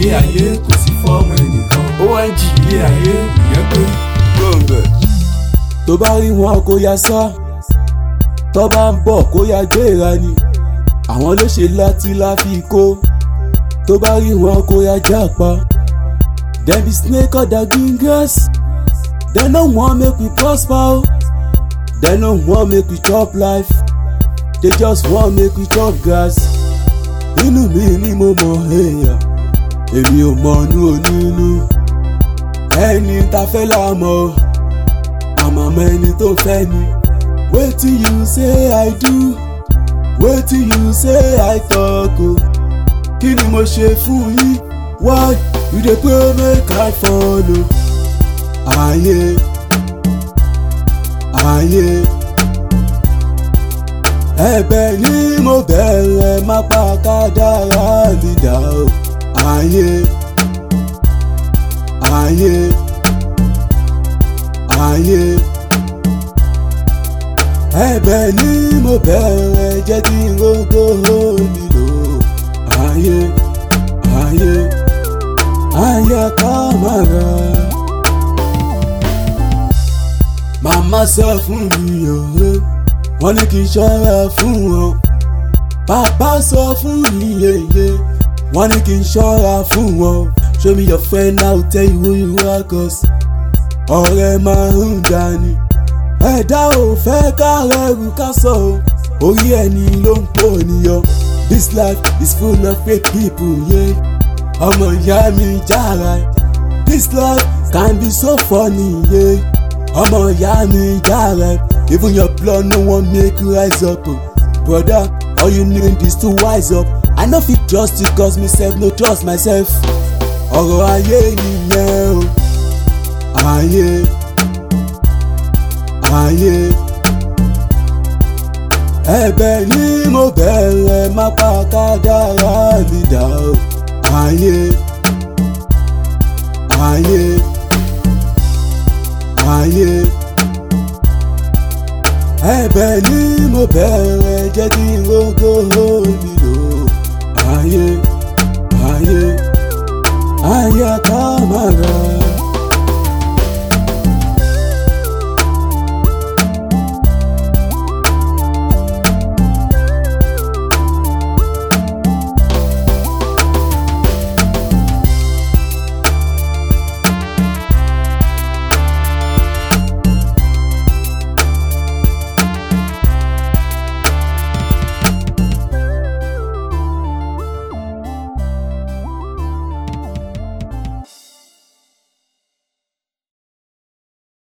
ilé ayé kò sí fọ́ọ̀mù ẹnìkan ong ilé ayé ìyẹn pé gbọ̀ngàn. tó bá rí wọn kó ya sá tó bá ń bọ̀ kó ya gbéra ni àwọn ló ṣe láti láfi kó tó bá rí wọn kó ya jápa dem be snake other green grass dem no wan make we prosper o dem no wan make we chop life they just wan make we chop grass inú mi ni mo mọ èèyàn èmi ò mọ inú onínú ẹni tá fẹ́ là mọ̀ àmọ́ mọ ẹni tó fẹ́ ni wetin you say i do wetin you say i talk o kí ni mo ṣe fún yín why you dey pray make i follow ayé ayé ẹ̀bẹ̀ ni mo bẹ̀rẹ̀ má pa kádàrá mi dà o ayé ayé ayé ẹ̀bẹ̀ ni mo bẹ̀rẹ̀ jẹ́ kí n rógó nílò ayé ayé ayé kámárà. màmá sọ fún mi òwe wọ́n ní kí n ṣọ́ra fún wọn bàbá sọ fún mi yeye wọ́n ní kí n ṣọ́ra fún wọn show me your friend now tell you who you are cause ọ̀rẹ́ máa ń dání ẹ̀dá ò fẹ́ kárẹ̀rù ká sọ o orí ẹni ló ń pò níyọ this life is full of fake people yeah. ọmọ ìyá mi jára this life can be so funny yeah. ọmọ ìyá mi jára even your blood no wan make you rise up o brother all you need is to wise up i no fit trust you cause me sef no trust myself ọ̀rọ̀ ayé nìyẹn o ayé ayé ẹ̀bẹ̀ ni mo bẹ̀rẹ̀ má pa kádàrá mi dà o ayé ayé ayé ẹ̀bẹ̀ ni mo bẹ̀rẹ̀ jẹ́ kí n rógó nílò ayé ayé ayé ká má ra.